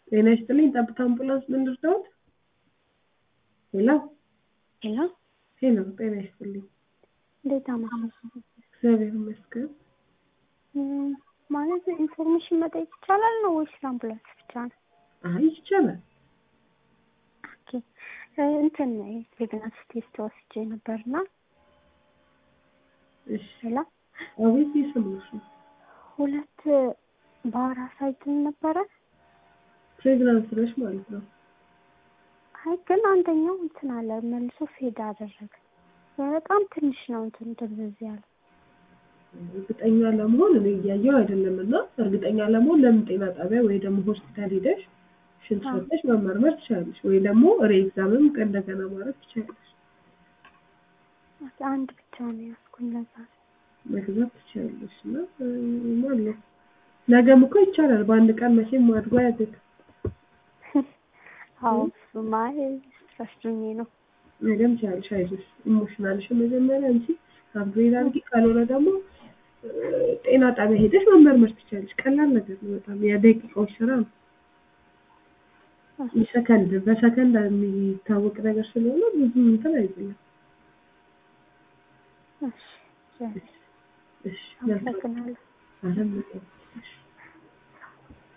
ጤና ይስጥልኝ ጠብታ አምቡላንስ ምን ልርዳዎት? ሄሎ ሄሎ ሄሎ ጤና ይስጥልኝ እንዴት አመሻሽ? እግዚአብሔር ይመስገን እም፣ ማለት ኢንፎርሜሽን መጠየቅ ይቻላል ነው ወይስ አምቡላንስ ብቻ ነው? አይ ይቻላል ኦኬ እ፣ እንትን ፕሬግናንሲ ቴስት ወስጄ ነበርና እሺ ሄሎ አቤት እየሰማሁሽ ነው ሁለት በወር አሳይቶኝ ነበረ። ፕሬግናንት ነሽ ማለት ነው አይ ግን አንደኛው እንትን አለ መልሶ ፌድ አደረገ። በጣም ትንሽ ነው እንትን ድብዝዝ ያለ እርግጠኛ ለመሆን እኔ እያየሁ አይደለም እና እርግጠኛ ለመሆን ለምን ጤና ጣቢያ ወይ ደግሞ ሆስፒታል ሄደሽ ሽንት አዎ። ሰጥተሽ መመርመር ትችላለሽ ወይ ደግሞ ሬ ኤግዛምም እንደገና ማድረግ ትችላለሽ ኦኬ፣ አንድ ብቻ ነው ያዝኩኝ ለዛ ነው። መግዛት ትችላለሽ እና እ፣ ማለት ነገም እኮ ይቻላል በአንድ ቀን መቼም አድጎ ያድግ አዎ እሱማ ስትረስዱኝ ነው። ነገም ትችላለሽ አይዞሽ ኢሞሽናልሽን መጀመሪያ እንጂ አፕግሬድ አድርጊ ካልሆነ ደግሞ እ፣ ጤና ጣቢያ ሄደሽ መመርመር ትችላለሽ ቀላል ነገር ነው በጣም የደቂቃዎች ስራ ነው ሰከንድ በሰከንድ የሚታወቅ ነገር ስለሆነ ብዙ እንትን አይደለም እሺ፣ እሺ አመሰግናለሁ። አለም